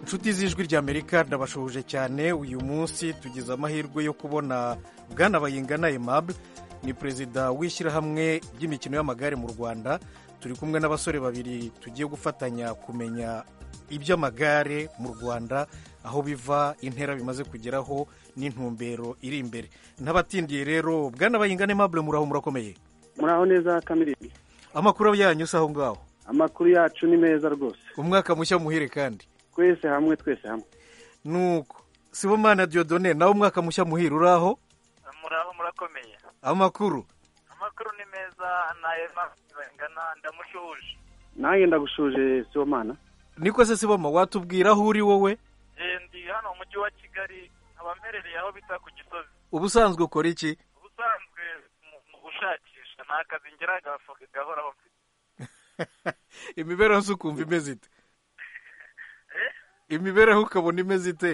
inshuti z'ijwi ry'amerika ndabashuhuje cyane uyu munsi tugize amahirwe yo kubona bwana bayingana aimable ni perezida w'ishyirahamwe ry'imikino y'amagare mu rwanda turi kumwe n'abasore babiri tugiye gufatanya kumenya iby'amagare mu rwanda aho biva intera bimaze kugeraho n'intumbero iri imbere ntabatindiye rero bwana bayingana aimable muraho murakomeye muraho neza kamirindi amakuru yanyu si aho ngaho amakuru yacu ni meza rwose umwaka mushya muhire kandi twese hamwe twese hamwe nuko sibomana diodone nawe umwaka mushya muhire uraho muraho murakomeye amakuru amakuru ni meza nayo mpamvu ndamushuhuje nanjye ndagushuje sibomana niko se siboma watubwira aho uri wowe ndi hano mu mujyi wa kigali nkaba mperereye aho bita ku gisozi ubusanzwe ukora iki ubusanzwe mu gushakisha ni akazi ngera agafuka gahoraho mfite imibereho se ukumva imeze ite imibereho ukabona imeze ite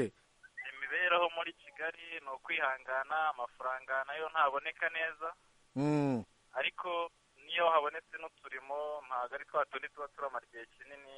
imibereho muri kigali ni ukwihangana amafaranga nayo ntaboneka neza Mm. ariko niyo habonetse n'uturimo ntabwo ari twa tundi tuba turamara igihe kinini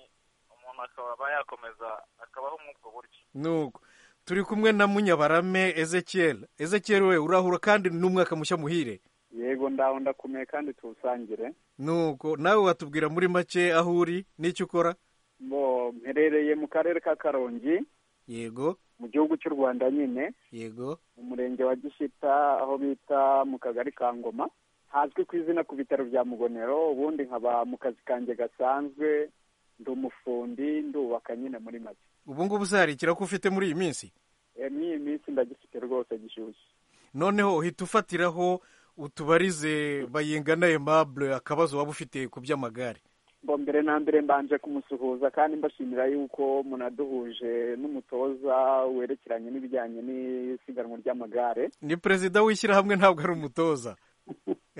umuntu akaba yakomeza akabaho muri ubwo buryo nuko turi kumwe na munyabarame ezekiel ezekiel we urahura kandi n'umwaka mushya muhire yego ndaho ndakomeye kandi tuwusangire nuko nawe watubwira muri make aho uri n'icyo ukora bo mperereye mu karere ka karongi yego mu gihugu cy'u rwanda nyine yego mu murenge wa gishita aho bita mu kagari ka ngoma hazwi ku izina ku bitaro bya mugonero ubundi nkaba mu kazi kanjye gasanzwe ndi umufundi ndubaka nyine muri make ubu ngubu uzaharikira ko ufite muri iyi minsi Eh, n'iyi minsi ndagifite rwose gishyushye noneho uhita ufatiraho utubarize bayingana aimable akabazo waba ufite ku by'amagare ngo mbere na mbere mbanje kumusuhuza kandi mbashimira yuko munaduhuje n'umutoza werekeranye n'ibijyanye n'isiganwa ry'amagare ni perezida w'ishyirahamwe ntabwo ari umutoza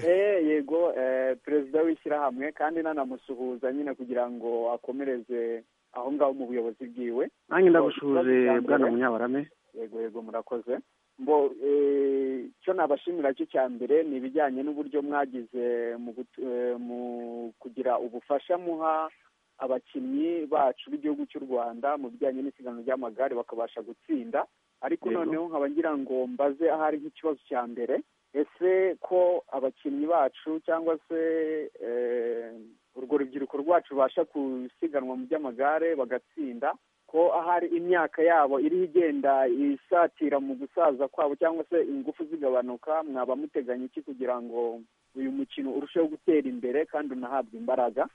Eh, yego eh, perezida w'ishyirahamwe kandi nanamusuhuza nyine kugira ngo akomereze aho ngaho mu buyobozi bwiwe nanjye ndagushuje bwana munyabarame yego yego murakoze mbo eh, icyo nabashimira cyo cya mbere ni ibijyanye n'uburyo mwagize mu, gut- eh, mu kugira ubufasha muha abakinnyi bacu b'igihugu cy'u rwanda mu bijyanye n'isiganwa ry'amagare bakabasha gutsinda ariko Yego. noneho nkaba ngira ngo mbaze ahari nk'ikibazo cya mbere ese ko abakinnyi bacu cyangwa se eh, urwo rubyiruko rwacu rubasha gusiganwa mu by'amagare bagatsinda ko ahari imyaka yabo iri igenda isatira mu gusaza kwabo cyangwa se ingufu zigabanuka mwaba muteganya iki kugira ngo uyu mukino urusheho gutera imbere kandi unahabwe imbaraga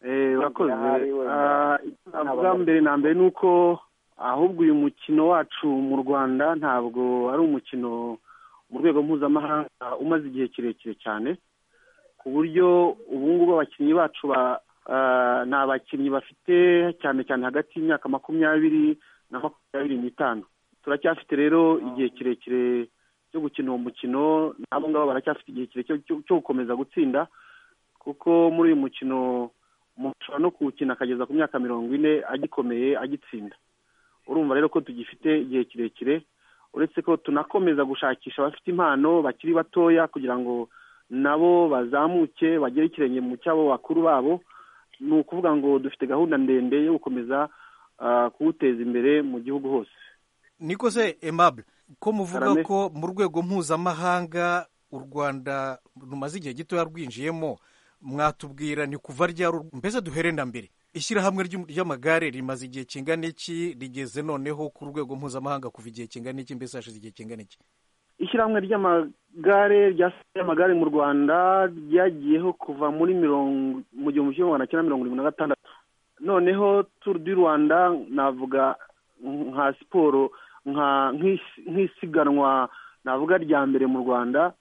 Eh, urakoze Ahari wenda. Ah, avuga mbere na mbere ni uko ahubwo uyu mukino wacu mu rwanda ntabwo ari umukino mu rwego mpuzamahanga umaze igihe kirekire cyane ku buryo ubu ngubu abakinnyi bacu ba ah, ni abakinnyi bafite cyane cyane hagati y'imyaka makumyabiri na makumyabiri n'itanu turacyafite rero igihe kirekire cyo gukina uwo mukino n'abo ngabo baracyafite igihe kirekire cyo- cyo gukomeza gutsinda kuko muri uyu mukino umuntu ashobora no kuwukina akageza ku myaka mirongo ine agikomeye agitsinda urumva rero ko tugifite igihe kirekire uretse ko tunakomeza gushakisha abafite impano bakiri batoya kugira ngo nabo bazamuke bagere ikirenge mu cy'abo bakuru babo ni ukuvuga ngo dufite gahunda ndende yo gukomeza ah, kuwuteza imbere mu gihugu hose niko se aimable ko muvuga Karame. ko mu rwego mpuzamahanga u rwanda rumaze igihe gitoya rwinjiyemo mwatubwira ni kuva ryari mbese duhere na mbere ishyirahamwe ry'u- ry'amagare rimaze igihe kingana iki rigeze noneho ku rwego mpuzamahanga kuva igihe kingana iki mbese hashize igihe kingana iki ishyirahamwe ry'amagare ryasigaye amagare mu rwanda ryagiyeho kuva muri mirongo mu gihumbi kimwe magana cyenda mirongo irindwi na gatandatu noneho turu di rwanda navuga nka siporo nka nk'isi- nk'isiganwa navuga rya mbere mu rwanda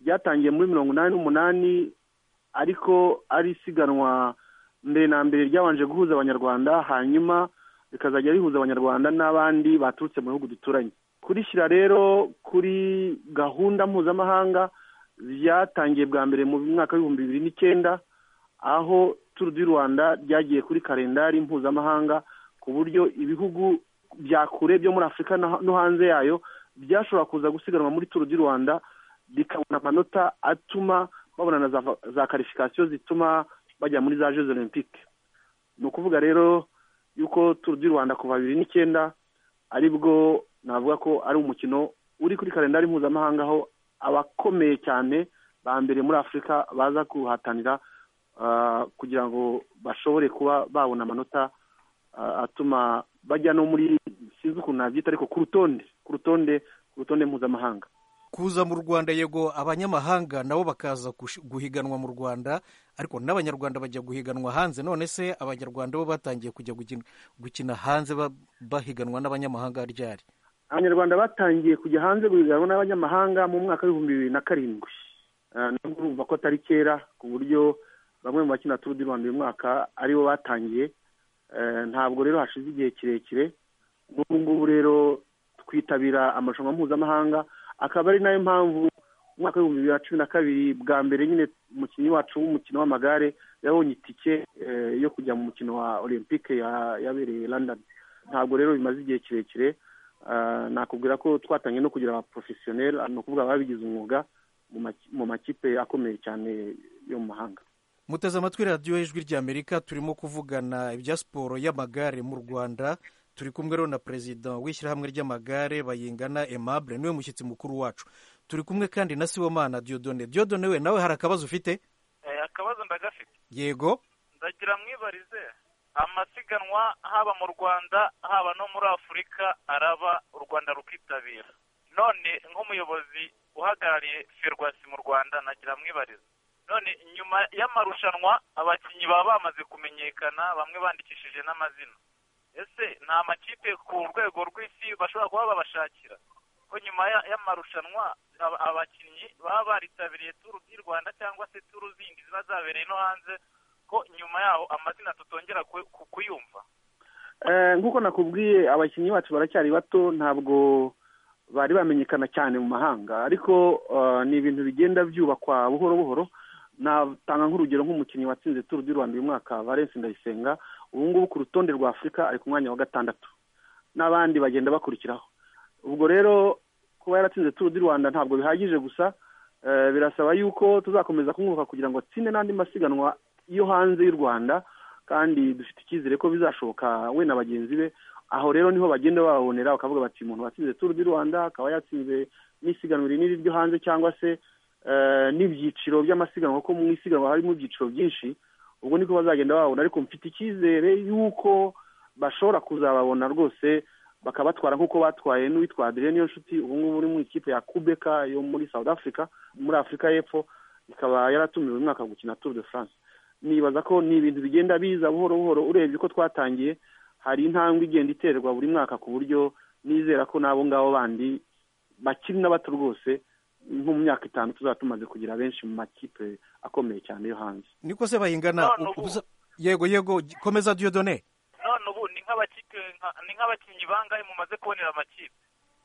ryatangiye muri mirongo inani n'umunani ariko ari isiganwa mbere na mbere ryabanje guhuza abanyarwanda hanyuma rikazajya rihuza abanyarwanda n'abandi baturutse mu bihugu duturanye kurishyira rero kuri gahunda mpuzamahanga ryatangiye bwa mbere mu mwaka w'ibihumbi bibiri n'icyenda aho turu di rwanda ryagiye kuri kalendari mpuzamahanga ku buryo ibihugu bya kure byo muri afurika na- no hanze yayo byashobora kuza gusiganwa muri turu di rwanda bikabona amanota atuma babona na za, za karifikasiyo zituma bajya muri za jeux olympique ni ukuvuga rero y'uko turu di rwanda kuva bibiri n'icyenda aribwo navuga ko ari umukino uri kuri kalendari mpuzamahanga aho abakomeye cyane ba mbere muri afurika baza kuhatanira ah, kugira ngo bashobore kuba babona amanota ah, atuma bajya no muri sinzi ukuntu nabyita ariko ku rutonde ku rutonde ku rutonde mpuzamahanga kuza mu rwanda yego abanyamahanga nabo bakaza gush- guhiganwa mu rwanda ariko n'abanyarwanda bajya guhiganwa hanze none se abanyarwanda bo batangiye kujya gukina- gukina hanze ba- bahiganwa n'abanyamahanga ryari abanyarwanda batangiye kujya hanze guhiganwa n'abanyamahanga mu mwaka w'ibihumbi bibiri na karindwi Ah, nubwo urumva ko atari kera ku buryo bamwe mu bakina turu di rwanda uyu mwaka aribo batangiye Eh, ntabwo rero hashize igihe kirekire n'ubu ngubu rero twitabira amarushanwa mpuzamahanga akaba ari nayo mpamvu mu mwaka w'ibihumbi bibiri na cumi na kabiri bwa mbere nyine umukinnyi wacu w'umukino w'amagare yabonye itike eh, yo kujya mu mukino wa olympique ya- yabereye london ntabwo rero bimaze igihe kirekire Ah, nakubwira ko twatangiye no kugira abaporofesiyoneri ni ukuvuga ababigize umwuga mu maki- mu makipe akomeye cyane yo mu mahanga muteze amatwi radiyo y'ijwi ry'amerika turimo kuvugana ibya siporo y'amagare mu rwanda turi kumwe rero na perezida w'ishyirahamwe ry'amagare bayingana aimable niwe mushyitsi mukuru wacu turi kumwe kandi na sibomana diodone diodone we nawe hari akabazo ufite Eh, akabazo ndagafite yego ndagira mwibarize amasiganwa haba mu rwanda haba no muri afurika araba u rwanda rukitabira none nk'umuyobozi uhagarariye ferwasi mu rwanda nagira mwibarize none nyuma y'amarushanwa abakinnyi baba bamaze kumenyekana bamwe bandikishije n'amazina ese nta makipe ku rwego rw'isi bashobora kuba babashakira ko nyuma ya- y'amarushanwa aba- abakinnyi baba baritabiriye turu di rwanda cyangwa se turu zindi ziba zabereye no hanze ko nyuma yaho amazina tutongera ku- ku- kuyumva Eh, nk'uko nakubwiye abakinnyi bacu baracyari bato ntabwo bari bamenyekana cyane mu mahanga ariko eh, ni ibintu bigenda byubakwa buhoro buhoro natanga nk'urugero nk'umukinnyi watsinze turu di rwanda uyu mwaka valence ndayisenga ubu ngubu ku rutonde rwa afurika ari ku mwanya wa gatandatu n'abandi bagenda bakurikiraho ubwo rero kuba yaratsinze turu di rwanda ntabwo bihagije gusa eh, birasaba yuko tuzakomeza kumwuka kugira ngo atsinde n'andi masiganwa yo hanze y'u rwanda kandi dufite icyizere ko bizashoboka we na bagenzi be aho rero niho bagenda bababonera bakavuga bati umuntu watsinze turu di rwanda akaba yatsinze n'isiganwa iri n'iri ryo hanze cyangwa se eh, n'ibyiciro by'amasiganwa kuko mu isiganwa harimo ibyiciro byinshi ubwo niko bazagenda bababona ariko mfite icyizere y'uko bashobora kuzababona rwose bakabatwara nk'uko batwaye n'uwitwa Adrien Niyonshuti ubu ngubu uri mu ikipe ya Kubeka yo muri South Africa muri Afurika y'Epfo ikaba yaratumiwe uyu mwaka gukina Tour de France nibaza ko ni ibintu bigenda biza buhoro buhoro urebye uko twatangiye hari intambwe igenda iterwa buri mwaka ku buryo nizera ko n'abo ngabo bandi bakiri n'abato rwose nko mu myaka itanu tuzaba tumaze kugira benshi mu makipe akomeye cyane yo hanze niko se bayingana None ubu- ubusa- yego yego j- komeza diodone none ubu ni nk'abakipe nka- ni nk'abakinnyi bangahe mumaze kubonera amakipe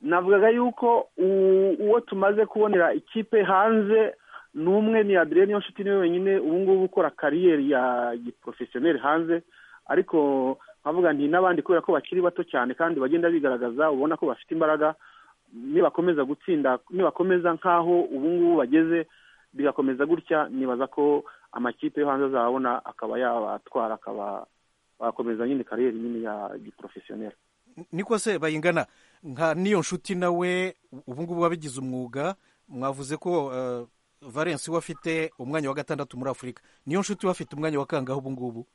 navugaga yuko u- uwo tumaze kubonera ikipe hanze ni umwe ni Adrien Niyonshuti niwe wenyine ubu ngubu ukora kariyeri ya giporofesiyoneri hanze ariko nkavuga nti n'abandi kubera ko bakiri bato cyane kandi bagenda bigaragaza ubona ko bafite imbaraga nibakomeza gutsinda nibakomeza nk'aho ubu ngubu bageze bigakomeza gutya nibaza ko amakipe yo hanze azababona akaba yabatwara akaba bakomeza nyine kariyeri nyine ya giporofesiyoneri niko se bayingana nka niyo nshuti nawe ubu ngubu wabigize umwuga mwavuze ko eh, valence we afite umwanya wa gatandatu muri afurika niyo nshuti we afite umwanya wa kangahe ubu ngubu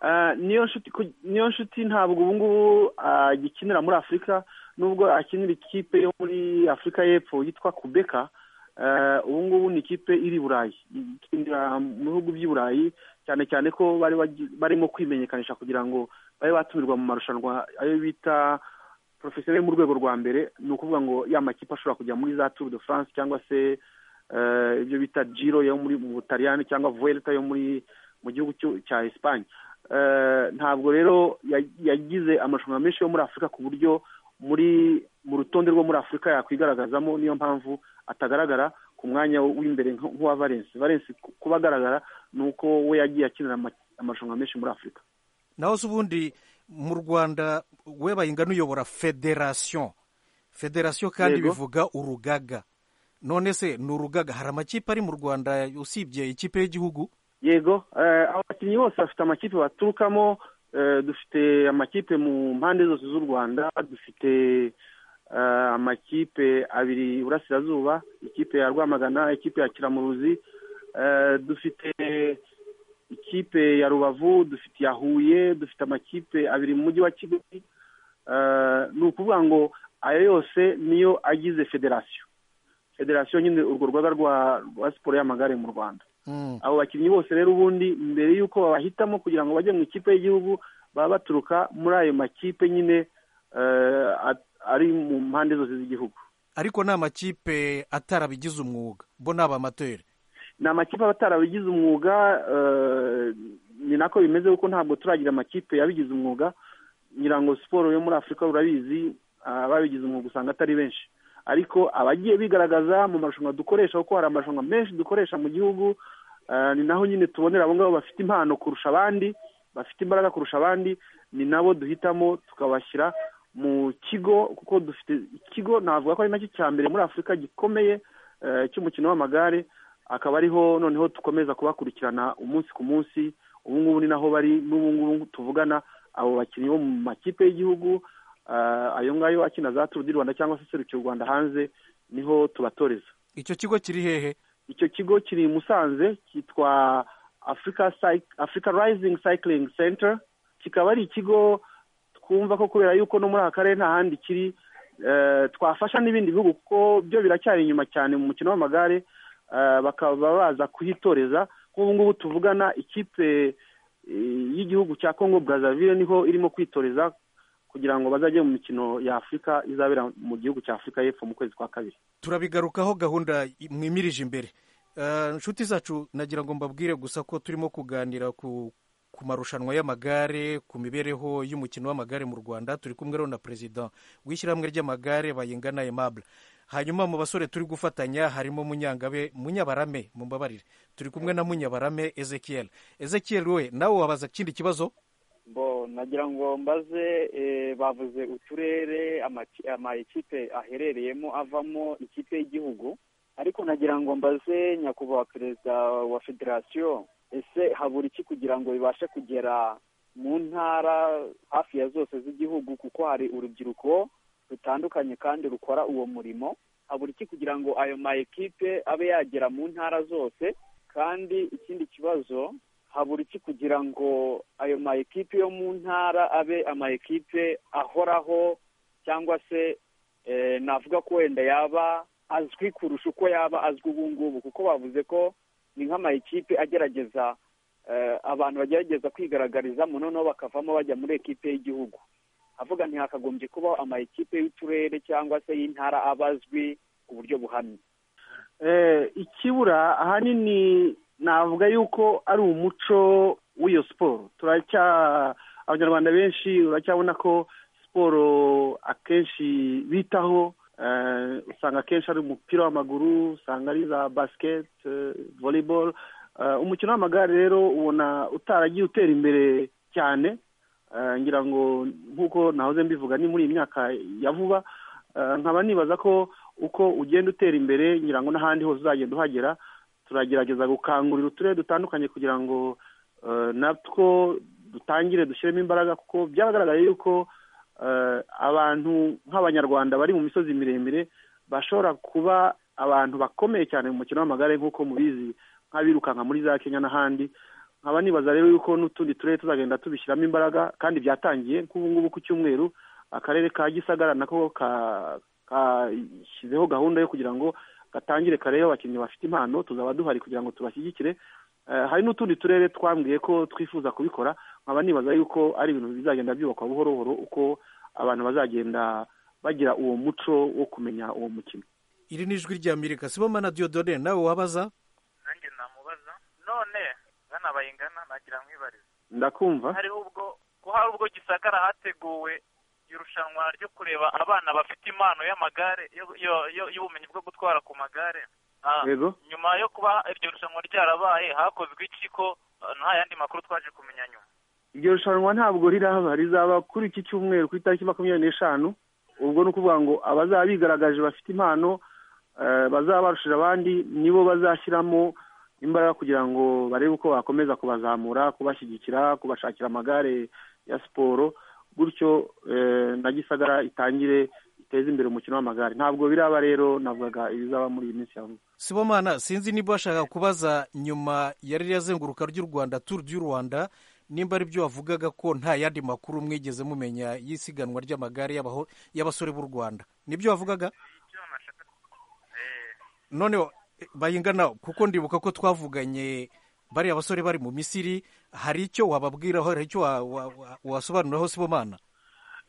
Ah, niyo nshuti ku- niyo nshuti ntabwo ubu ngubu agikinira muri afurika nubwo akinira ikipe yo muri afurika y'epfo yitwa kubeka Ah, ubu ngubu ni ikipe iri i burayi ikinira mu bihugu by'i burayi cyane cyane ko bari bagi- barimo kwimenyekanisha kugira ngo babe batumirwa mu marushanwa ayo bita porofesiyoneri mu rwego rwa mbere ni ukuvuga ngo ya makipe ashobora kujya muri za turu de france cyangwa se eh, ibyo bita giro yo muri mu butaliyani cyangwa vuelta yo muri mu gihugu cyo- cya esipanye Eh, ntabwo rero ya- yagize amarushanwa menshi yo muri afurika ku buryo muri mu rutonde rwo muri afurika yakwigaragazamo niyo mpamvu atagaragara ku mwanya w'imbere nk- nk'uwa valence valence ku- kuba agaragara ni uko we yagiye akinira ama- amarushanwa menshi muri afurika naho se ubundi mu rwanda we bayingana uyobora federasiyo federasiyo kandi Yego. bivuga urugaga none se ni urugaga hari amakipe ari mu rwanda usibye ikipe y'igihugu yego eh, abakinnyi bose bafite amakipe baturukamo dufite amakipe mu mpande zose z'u rwanda dufite amakipe abiri iburasirazuba ikipe ya rwamagana ikipe ya kiramuruzi dufite ikipe ya rubavu dufite iya huye dufite amakipe abiri mu mujyi wa kigali ni ukuvuga ngo ayo yose niyo agize federasiyo federasiyo nyine urwo rwego rwa siporo y'amagare mu rwanda abo bakinnyi bose rero ubundi mbere y'uko babahitamo kugira ngo bajye mu ikipe y'igihugu baba baturuka muri ayo makipe nyine ari mu mpande zose z'igihugu ariko ni amakipe atarabigize umwuga bo ni abamateri ni amakipe aba atarabigize umwuga ni nako bimeze kuko ntabwo turagira amakipe yabigize umwuga ngira ngo siporo yo muri afurika urabizi ababigize umwuga usanga atari benshi ariko abagiye bigaragaza mu marushanwa dukoresha kuko hari amarushanwa menshi dukoresha mu gihugu ni naho nyine tubonera abo ngabo bafite impano kurusha abandi bafite imbaraga kurusha abandi ni nabo duhitamo tukabashyira mu kigo kuko dufite ikigo navuga ko ari nacyo cya mbere muri afurika gikomeye cy'umukino w'amagare akaba ariho noneho dukomeza kubakurikirana umunsi ku munsi ubu ngubu ni naho bari n'ubu ngubu tuvugana abo bakinnyi bo mu makipe y'igihugu ayo ngayo akina za turu di rwanda cyangwa se serukiye u rwanda hanze niho tubatoreza icyo kigo kiri hehe icyo kigo kiri i musanze cyitwa afurika rayizingi sayikiringi senta kikaba ari ikigo twumva ko kubera yuko no muri aka karere nta handi kiri twafasha n'ibindi bihugu kuko byo biracyari inyuma cyane mu mukino w'amagare bakaba baza kuhitoreza nk'ubu ngubu tuvugana ikipe y'igihugu cya kongo brazavire niho irimo kwitoreza kugira ngo bazajye mu mikino ya afurika izabera mu gihugu cya afurika y'epfo mu kwezi kwa kabiri turabigarukaho gahunda mwimirije imbere inshuti zacu nagira ngo mbabwire gusa ko turimo kuganira ku ku marushanwa y'amagare ku mibereho y'umukino w'amagare mu rwanda turi kumwe rero na perezida w'ishyirahamwe ry'amagare bayingana emabure hanyuma mu basore turi gufatanya harimo munyangabe munyabarame mumbabarire turi kumwe na munyabarame ezekiel ezekiel we nawe wabaza ikindi kibazo bo nagira ngo mbaze bavuze uturere amakipe aherereyemo avamo ikipe y'igihugu ariko nagira ngo mbaze nyakubahwa perezida wa federasiyo ese habura iki kugira ngo bibashe kugera mu ntara hafi ya zose z'igihugu kuko hari urubyiruko rutandukanye kandi rukora uwo murimo habura iki kugira ngo ayo ma ekipe abe yagera mu ntara zose kandi ikindi kibazo habura iki kugira ngo ayo ma ekipe yo mu ntara abe ama ekipe ahoraho cyangwa se navuga ko wenda yaba azwi kurusha uko yaba azwi ubu ngubu kuko bavuze ko ni nk'ama ekipe agerageza abantu bagerageza kwigaragarizamo noneho bakavamo bajya muri ekipe y'igihugu havuga ntihakagombye kubaho ama ekipe y'uturere cyangwa se y'intara aba azwi ku buryo buhamye ikibura ahanini navuga yuko ari umuco w'iyo siporo turacya abanyarwanda benshi uracyabona ko siporo akenshi bitaho usanga akenshi ari umupira w'amaguru usanga ari za basiketi voleboro umukino w'amagare rero ubona utaragiye utera imbere cyane ngira ngo nk'uko nahoze mbivuga ni muri iyi myaka ya vuba nkaba nibaza ko uko ugenda utera imbere ngira ngo n'ahandi hose uzagenda uhagera turagerageza gukangurira uturere dutandukanye kugira ngo natwo dutangire dushyiremo imbaraga kuko byagaragaye yuko abantu nk'abanyarwanda bari mu misozi miremire bashobora kuba abantu bakomeye cyane mu mukino w'amagare nk'uko mubizi nk'abirukanka muri za kenya n'ahandi nkaba nibaza rero yuko n'utundi turere tuzagenda tubishyiramo imbaraga kandi byatangiye nk'ubu ngubu ku cyumweru akarere ka gisagara nako kashyizeho gahunda yo kugira ngo gatangire kareba abakinnyi bafite impano tuzaba duhari kugira ngo tubashyigikire hari n'utundi turere twambwiye ko twifuza kubikora nkaba nibaza yuko ari ibintu bizagenda byubakwa buhoro buhoro uko abantu bazagenda bagira uwo muco wo kumenya uwo mukino iri ni ijwi rya mirika siboma na diodone nawe wabaza nanjye namubaza none ngana bayingana nagira mwibarize ndakumva hari ubwo ko hari ubwo gisagara hateguwe irushanwa ryo kureba abana bafite impano y'amagare y'ubumenyi bwo gutwara ku magare nyuma yo kuba iryo rushanwa ryarabaye hakozwe iki ko nta yandi makuru twaje kumenya nyuma iryo rushanwa ntabwo riraba rizaba kuri iki cyumweru ku itariki makumyabiri n'eshanu ubwo ni ukuvuga ngo abazaba bigaragaje bafite impano bazaba barushije abandi nibo bazashyiramo imbaraga kugira ngo barebe uko bakomeza kubazamura kubashyigikira kubashakira amagare ya siporo gutyo na gisagara itangire iteze imbere umukino w'amagare ntabwo biraba rero navugaga ibizaba muri iyi minsi ya vuba sibomana sinzi niba washaka kubaza nyuma yari yazenguruka ry'u rwanda turu ry'u rwanda nimba ari byo wavugaga ko nta yandi makuru mwigeze mumenya y'isiganwa ry'amagare y'abasore b'u rwanda nibyo wavugaga noneho bayingana kuko ndibuka ko twavuganye bariya basore bari mu misiri hari icyo wababwiraho hari icyo wasobanuriraho sibomana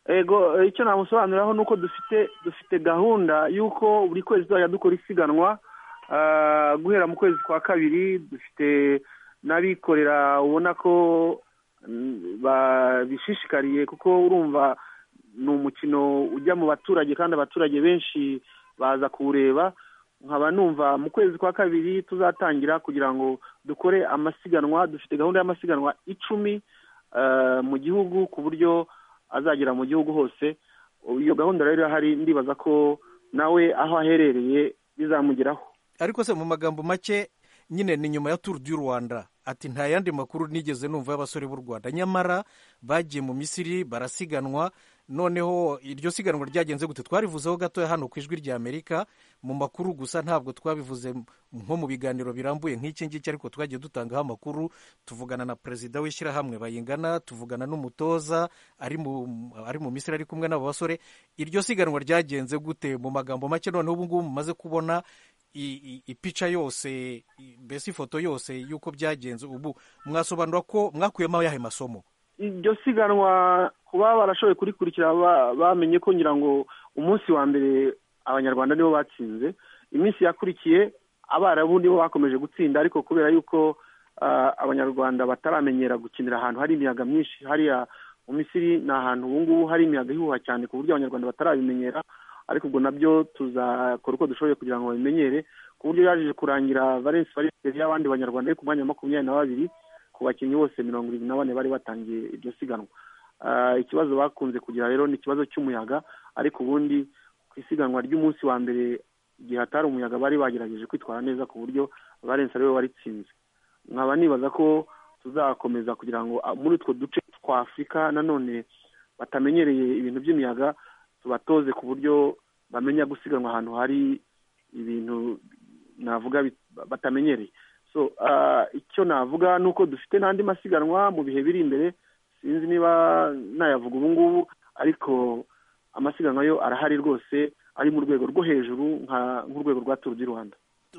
ego icyo namusobanuriraho ni uko dufite dufite gahunda y'uko buri kwezi tuzajya dukora isiganwa guhera mu kwezi kwa kabiri dufite n'abikorera ubona ko babishishikariye kuko urumva ni umukino ujya mu baturage kandi abaturage benshi baza kuwureba nkaba numva mu kwezi kwa kabiri tuzatangira kugira ngo dukore amasiganwa dufite gahunda y'amasiganwa icumi mu gihugu ku buryo azagera mu gihugu hose iyo gahunda rero irahari ndibaza ko nawe aho aherereye bizamugeraho ariko se mu magambo make nyine ni nyuma ya turu du rwanda ati nta yandi makuru nigeze numva y'abasore b'u rwanda nyamara bagiye mu misiri barasiganwa noneho iryo siganwa ryagenze gute twarivuzeho gatoya hano ku ijwi ry'amerika mu makuru gusa ntabwo twabivuze nko mu biganiro birambuye nk'iki ngiki ariko twagiye dutangaho amakuru tuvugana na perezida w'ishyirahamwe bayingana tuvugana n'umutoza ari mu misiri ari kumwe n'abo basore iryo siganwa ryagenze gute mu magambo make noneho ubu ngubu mumaze kubona ipica yose mbese ifoto yose y'uko byagenze ubu mwasobanura ko mwakuyemo yahe masomo iryo siganwa kuba barashoboye kurikurikira bamenye ko ngira ngo umunsi wa mbere abanyarwanda nibo batsinze iminsi yakurikiye abarabu nibo bakomeje gutsinda ariko kubera yuko abanyarwanda bataramenyera gukinira ahantu hari imiyaga myinshi hariya mu misiri ni ahantu ubu ngubu hari imiyaga ihuha cyane ku buryo abanyarwanda batarabimenyera ariko ubwo nabyo tuzakora uko dushoboye kugira ngo babimenyere ku buryo yaje kurangira valensi valensi y'abandi banyarwanda ari ku mwanya wa makumyabiri na babiri ku bakinnyi bose mirongo irindwi na bane bari batangiye iryo siganwa ikibazo bakunze kugira rero ni ikibazo cy'umuyaga ariko ubundi ku isiganwa ry'umunsi wa mbere igihe hatari umuyaga bari bagerageje kwitwara neza ku buryo valensi ariwe waritsinze nkaba nibaza ko tuzakomeza kugira ngo muri utwo duce twa afurika nanone batamenyereye ibintu by'imiyaga tubatoze ku buryo bamenya gusiganwa ahantu hari ibintu navuga batamenyereye so icyo navuga ni uko dufite n'andi masiganwa mu bihe biri imbere sinzi niba nayavuga ubu ngubu ariko amasiganwa yo arahari rwose ari mu rwego rwo hejuru nk'urwego rwa turu di rwanda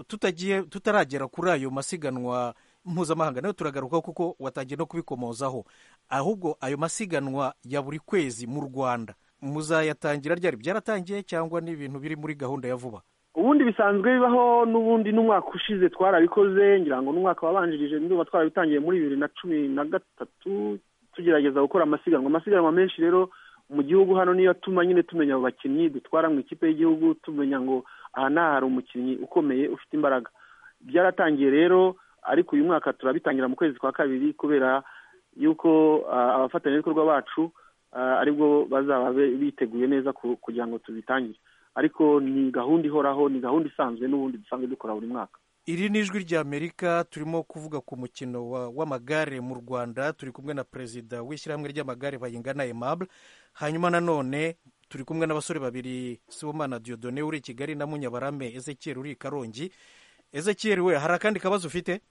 tutagiye tutaragera kuri ayo masiganwa mpuzamahanga nayo turagaruka kuko watangiye no kubikomozaho ahubwo ayo masiganwa ya buri kwezi mu rwanda muzayatangira ryari byaratangiye cyangwa ni ibintu biri muri gahunda ya vuba ubundi bisanzwe bibaho n'ubundi n'umwaka ushize twarabikoze ngira ngo n'umwaka wabanjirije niba twarabitangiye muri bibiri na cumi na gatatu tugerageza gukora amasiganwa amasiganwa menshi rero mu gihugu hano niyo atuma nyine tumenya abo bakinnyi dutwara mu ikipe y'igihugu tumenya ngo aha n'aha hari umukinnyi ukomeye ufite imbaraga byaratangiye rero ariko uyu mwaka turabitangira mu kwezi kwa kabiri kubera yuko abafatanyabikorwa bacu aribwo bazaba biteguye neza kugira ngo tubitangire ariko ni gahunda ihoraho ni gahunda isanzwe n'ubundi dusanzwe dukora buri mwaka iri ni ijwi ry'amerika turimo kuvuga ku mukino w'amagare mu rwanda turi kumwe na perezida w'ishyirahamwe ry'amagare bayingana emabure hanyuma nanone turi kumwe n'abasore babiri sibomana diodone uri i kigali na munyabarame ezekiel uri i karongi ezekiel we hari akandi kabazo ufite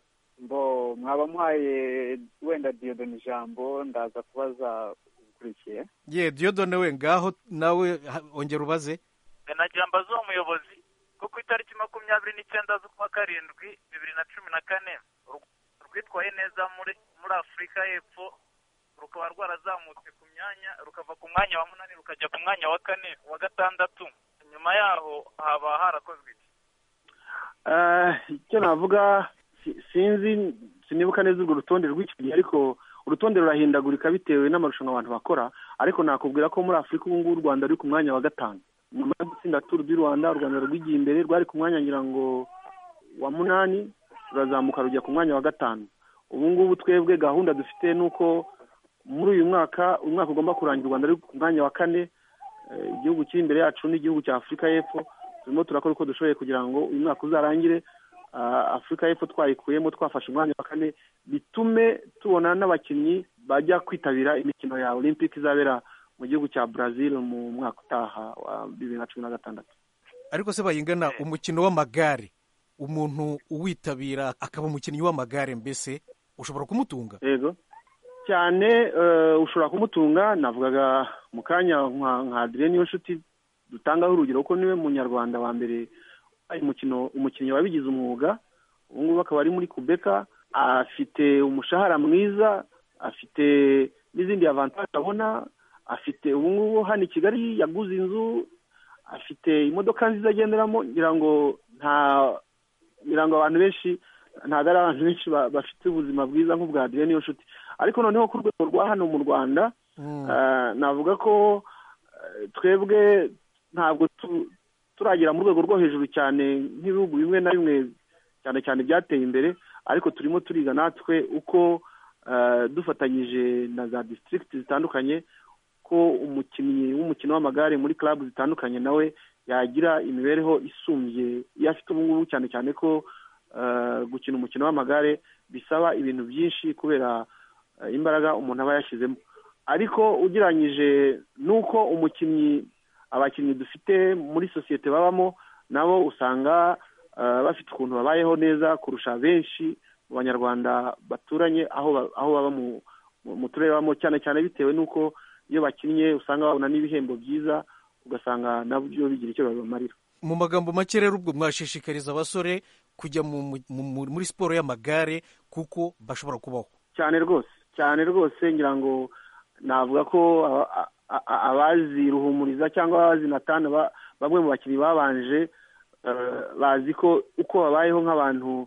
mbo mwaba muhaye wenda diodone ijambo ndaza kubaza ukurikiye ye diodone we ngaho nawe ongera ubaze nagira mbaze uwo muyobozi kuko itariki makumyabiri n'icyenda z'ukwa karindwi bibiri na cumi na kane rwitwaye neza muri muri afurika y'epfo rukaba rwarazamutse ku myanya rukava ku mwanya wa munani rukajya ku mwanya wa kane wa gatandatu nyuma yaho haba harakozwe icyo navuga sinzi sinibuka neza urwo rutonde rw'icyo gihe ariko urutonde rurahindagurika bitewe n'amarushanwa abantu bakora ariko nakubwira ko muri afurika ubu ngubu u rwanda ruri ku mwanya wa gatanu nyuma yo gutsinda turu du rwanda u rwanda rwigiye imbere rwari ku mwanya ngira ngo wa munani rurazamuka rujya ku mwanya wa gatanu ubu ngubu twebwe gahunda dufite ni uko muri uyu mwaka umwaka ugomba kurangira u rwanda ruri ku mwanya wa kane igihugu kiri imbere yacu n'igihugu cya afurika y'epfo turimo turakora uko dushoboye kugira ngo uyu mwaka uzarangire afurika y'epfo twayikuyemo twafashe umwanya wa kane bitume tubona n'abakinnyi bajya kwitabira imikino ya olympic izabera mu gihugu cya brazil mu mwaka utaha wa bibiri na cumi na gatandatu ariko se bayingana umukino w'amagare umuntu uwitabira akaba umukinnyi w'amagare mbese ushobora kumutunga yego cyane ushobora kumutunga navugaga mu kanya nka adrien niyo nshuti dutangaho urugero ko niwe munyarwanda wa mbere umukino umukinnyi wabigize umwuga ubu ngubu akaba ari muri kubeka afite umushahara mwiza afite n'izindi avantaje abona afite ubu ngubu hano i kigali yaguze inzu afite imodoka nziza agenderamo ngira ngo nta ngira ngo abantu benshi ntabwo ari abantu benshi bafite ubuzima bwiza nk'ubwa adrien niyo nshuti ariko noneho ku rwego rwa hano mu rwanda navuga ko twebwe ntabwo turagera mu rwego rwo hejuru cyane nk'ibihugu bimwe na bimwe cyane cyane byateye imbere ariko turimo turiga natwe uko dufatanyije na za disitirigiti zitandukanye ko umukinnyi w'umukino w'amagare muri club zitandukanye nawe yagira imibereho isumbye iyo afite ubu ngubu cyane cyane ko gukina umukino w'amagare bisaba ibintu byinshi kubera imbaraga umuntu aba yashyizemo ariko ugereranyije n'uko umukinnyi abakinnyi dufite muri sosiyete babamo nabo usanga bafite ukuntu babayeho neza kurusha benshi mu banyarwanda baturanye aho baba mu turere babamo cyane cyane bitewe n'uko iyo bakinnye usanga babona n'ibihembo byiza ugasanga nabyo bigira icyo babibamarira mu magambo make rero ubwo mwashishikariza abasore kujya muri siporo y'amagare kuko bashobora kubaho cyane rwose cyane rwose ngira ngo navuga ko abazi ruhumuriza cyangwa abazi natana bamwe mu bakinnyi babanje bazi ko uko babayeho nk'abantu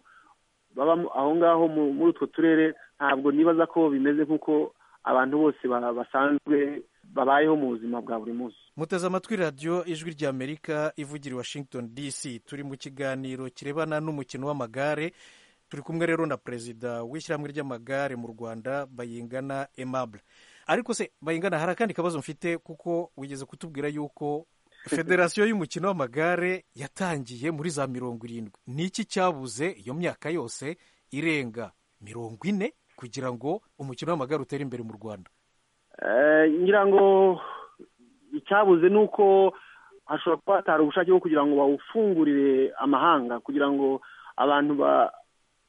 baba aho ngaho muri utwo turere ntabwo nibaza ko bimeze nk'uko abantu bose basanzwe babayeho mu buzima bwa buri munsi muteze amatwi radiyo ijwi ry'amerika ivugira i washington dc turi mu kiganiro kirebana n'umukino w'amagare turi kumwe rero na perezida w'ishyirahamwe ry'amagare mu rwanda bayingana emabure ariko se bayingana hari akandi kabazo mfite kuko wigeze kutubwira yuko federasiyo y'umukino w'amagare yatangiye muri za mirongo irindwi ni iki cyabuze iyo myaka yose irenga mirongo ine kugira ngo umukino w'amagare utere imbere mu rwanda ngira ngo icyabuze ni uko hashobora kuba hatari ubushake bwo kugira ngo bawufungurire amahanga kugira ngo abantu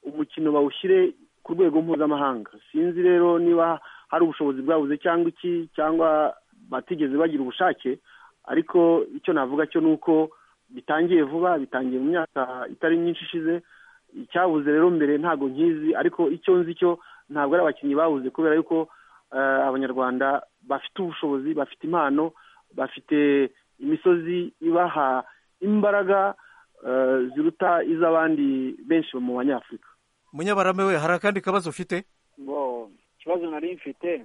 umukino bawushyire ku rwego mpuzamahanga sinzi rero niba hari ubushobozi bwabuze cyangwa iki cyangwa batigeze bagira ubushake ariko icyo navuga cyo ni uko bitangiye vuba bitangiye mu myaka itari myinshi ishize icyabuze rero mbere ntabwo nkizi ariko icyo nzi cyo ntabwo ari abakinnyi babuze kubera yuko abanyarwanda bafite ubushobozi bafite impano bafite imisozi ibaha imbaraga ziruta iz'abandi benshi mu banyafurika munyabarame we hari akandi kabazo ufite ikibazo nari mfite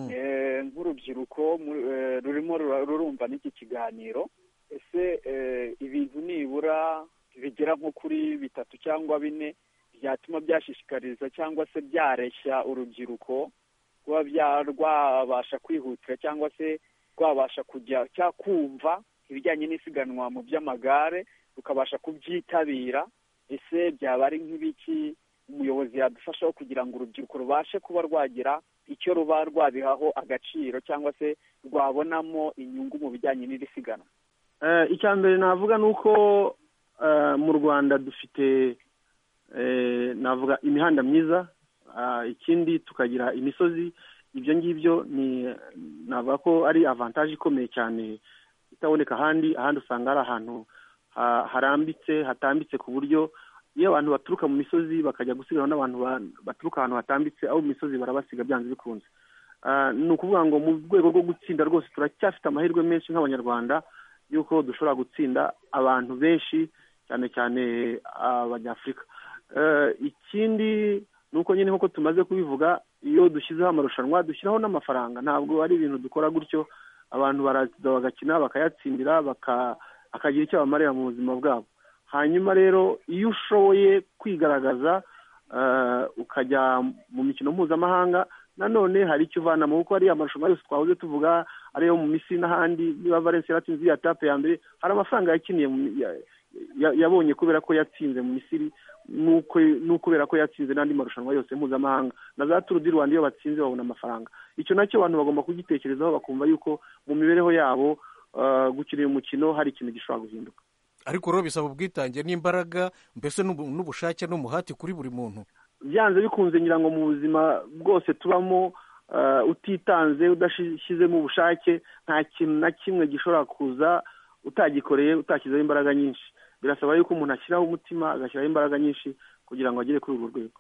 nk'urubyiruko rurimo rurumva n'iki kiganiro ese ibintu nibura bigera nko kuri bitatu cyangwa bine byatuma byashishikariza cyangwa se byareshya urubyiruko kuba rwabasha kwihutira cyangwa se rwabasha kujya cyangwa kumva ibijyanye n'isiganwa mu by'amagare rukabasha kubyitabira ese byaba ari nk'ibiki umuyobozi yadufashaho kugira ngo urubyiruko rubashe kuba rwagira icyo ruba rwabihaho agaciro cyangwa se rwabonamo inyungu mu bijyanye n'iri siganwa icya mbere navuga ni uko mu rwanda dufite navuga imihanda myiza ikindi tukagira imisozi ibyo ngibyo ni navuga ko ari avantaje ikomeye cyane itaboneka ahandi ahandi usanga ari ahantu harambitse hatambitse ku buryo iyo abantu baturuka mu misozi bakajya gusiganwa n'abantu baturuka ahantu hatambitse aho mu misozi barabasiga byanze bikunze ni ukuvuga ngo mu rwego rwo gutsinda rwose turacyafite amahirwe menshi nk'abanyarwanda y'uko dushobora gutsinda abantu benshi cyane cyane abanyafurika ikindi ni uko nyine nk'uko tumaze kubivuga iyo dushyizeho amarushanwa dushyiraho n'amafaranga ntabwo ari ibintu dukora gutyo abantu baraza bagakina bakayatsindira akagira icyo bamarira mu buzima bwabo hanyuma rero iyo ushoboye kwigaragaza ukajya mu mikino mpuzamahanga nanone hari icyo uvanamo kuko ariya marushanwa yose twahoze tuvuga ariyo mu misiri n'ahandi niba valensi yaratsinze iya tape ya mbere hari amafaranga yakiniye yabonye kubera ko yatsinze mu misiri n'ukubera ko yatsinze n'andi marushanwa yose mpuzamahanga na za turu di rwanda iyo batsinze babona amafaranga icyo nacyo abantu bagomba kugitekerezaho bakumva yuko mu mibereho yabo gukina uyu mukino hari ikintu gishobora guhinduka ariko rero bisaba ubwitange n'imbaraga mbese n'ubushake n'umuhati kuri buri muntu byanze bikunze ngira ngo mu buzima bwose tubamo utitanze udashyizemo ubushake nta kintu na kimwe gishobora kuza utagikoreye utashyizeho imbaraga nyinshi birasaba yuko umuntu ashyiraho umutima agashyiraho imbaraga nyinshi kugira ngo agere kuri urwo rwego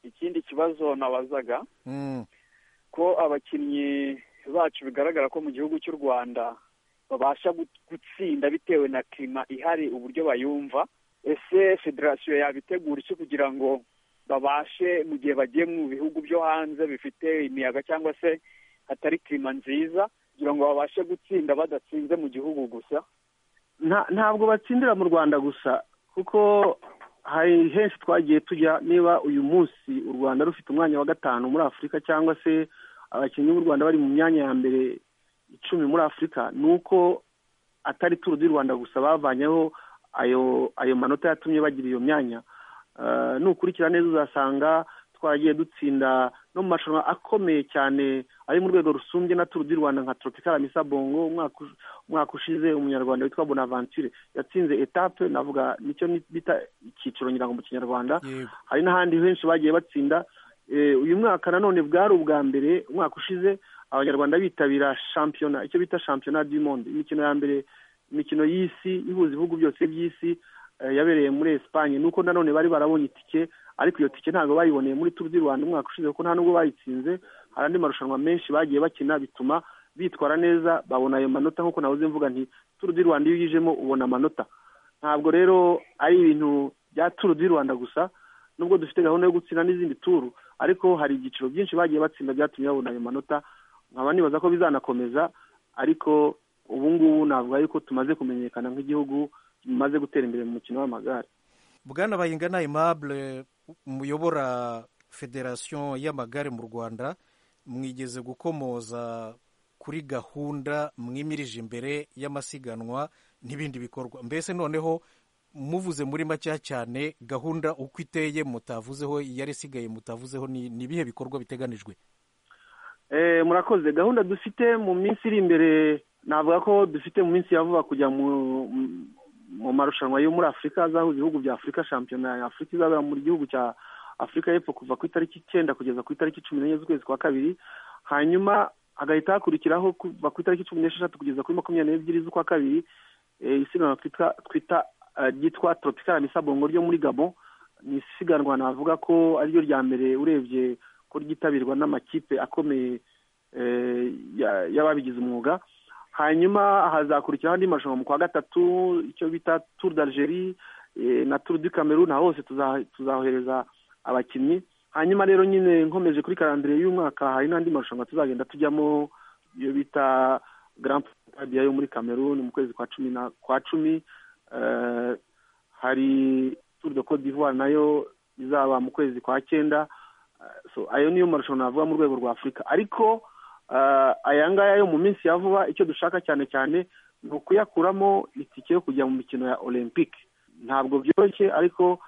ikindi kibazo nabazaga ko abakinnyi bacu bigaragara ko mu gihugu cy'u rwanda babasha gutsinda bitewe na kirima ihari uburyo bayumva ese federasiyo yabitegura iki kugira ngo babashe mu gihe bagiye mu bihugu byo hanze bifite imiyaga cyangwa se hatari kirima nziza kugira ngo babashe gutsinda badatsinze mu gihugu gusa ntabwo batsindira mu rwanda gusa kuko hari henshi twagiye tujya niba uyu munsi u rwanda rufite umwanya wa gatanu muri afurika cyangwa se abakinnyi b'u rwanda bari mu myanya ya mbere icumi muri afurika ni uko atari turu di rwanda gusa bavanyeho ayo ayo manota yatumye bagira iyo myanya nukurikira neza uzasanga twagiye dutsinda no mu marushanwa akomeye cyane ari mu rwego rusumbye na turu di rwanda nka tropicala misa bongo umwaka ushize umunyarwanda witwa bonaventure yatsinze etape navuga nicyo bita icyiciro ngira ngo mu kinyarwanda hari n'ahandi henshi bagiye batsinda uyu mwaka nanone bwari ubwa mbere umwaka ushize abanyarwanda bitabira shampiyona icyo bita shampiyona du monde imikino ya mbere imikino y'isi ihuza ibihugu byose by'isi yabereye muri esipanye nuko nanone bari barabonye itike ariko iyo tike ntabwo bayiboneye muri turu di rwanda umwaka ushize kuko nta nubwo bayitsinze hari andi marushanwa menshi bagiye bakina bituma bitwara neza babona ayo manota nk'uko nabuze mvuga nti turu di rwanda iyo uyijemo ubona amanota ntabwo rero ari ibintu bya turu di rwanda gusa nubwo dufite gahunda yo gutsinda n'izindi turu ariko hari ibyiciro byinshi bagiye batsinda byatumye babona ayo manota nkaba nibaza ko bizanakomeza ariko ubu ngubu navuga yuko tumaze kumenyekana nk'igihugu bimaze gutera imbere mu mukino w'amagare bwana bayingana aimable muyobora federasiyo y'amagare mu rwanda mwigeze gukomoza kuri gahunda mwimirije imbere y'amasiganwa n'ibindi bikorwa mbese noneho muvuze muri makeya cyane gahunda uko iteye mutavuzeho iyari isigaye mutavuzeho ni ibihe bikorwa biteganijwe murakoze gahunda dufite mu minsi iri imbere navuga ko dufite mu minsi ya vuba kujya mu marushanwa yo muri afurika azahuza ibihugu bya afurika shampiyona ya afurika izabera mu gihugu cya afurika y'epfo kuva ku itariki icyenda kugeza ku itariki cumi n'enye z'ukwezi kwa kabiri hanyuma hagahita hakurikiraho kuva ku itariki cumi n'esheshatu kugeza kuri makumyabiri n'ebyiri z'ukwa kabiri isiganwa twita ryitwa tropicala misabongo ryo muri gabo ni isiganwa navuga ko ariryo rya mbere urebye ko ryitabirwa n'amakipe akomeye y'ababigize umwuga hanyuma hazakurikiraho andi marushanwa mu kwa gatatu icyo bita turu d'algerie na turu du cameroon na hose tuzahohereza abakinnyi hanyuma rero nyine nkomeje kuri karandire y'umwaka hari n'andi marushanwa tuzagenda tujyamo iyo bita grand prix yo muri cameroon mu kwezi kwa cumi na kwa cumi hari turu de cote d'ivoire nayo izaba mu kwezi kwa cyenda ayo niyo marushanwa navuga mu rwego rwa afurika ariko aya ngaya yo mu minsi ya vuba icyo dushaka cyane cyane ni ukuyakuramo itike yo kujya mu mikino ya olympique ntabwo byoroshye ariko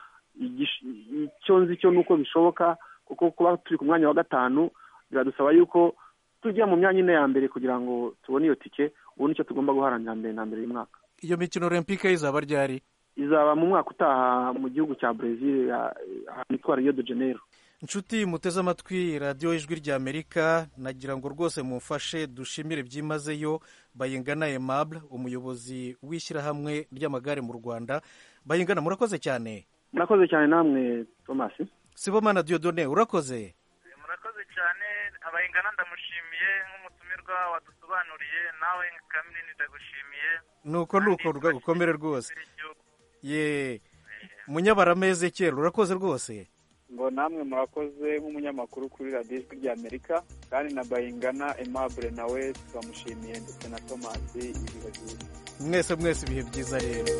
icyo nzi cyo ni uko bishoboka kuko kuba turi ku mwanya wa gatanu biradusaba yuko tujya mu myanya ine ya mbere kugira ngo tubone iyo tike ubu nicyo tugomba guharanira mbere na mbere y'umwaka iyo mikino olympique izaba ryari izaba mu mwaka utaha mu gihugu cya brezil ahantu hitwa rio de janeiro inshuti muteze amatwi radiyo ijwi ry'amerika nagira ngo rwose mumfashe dushimire byimazeyo bayingana aimable umuyobozi w'ishyirahamwe ry'amagare mu rwanda bayingana murakoze cyane murakoze cyane namwe tomasi sibomana diyodone urakoze murakoze cyane abayingana ndamushimiye nk'umutumirwa wadusobanuriye nawe kamini ndagushimiye nuko nuko rugagukomere rwose ye munyabaramezekera urakoze rwose ngo namwe murakoze nk'umunyamakuru kuri radiyo ijwi ry'amerika kandi na bayingana aimable nawe turamushimiye ndetse na tomasi ibihe byiza mwese mwese ibihe byiza rero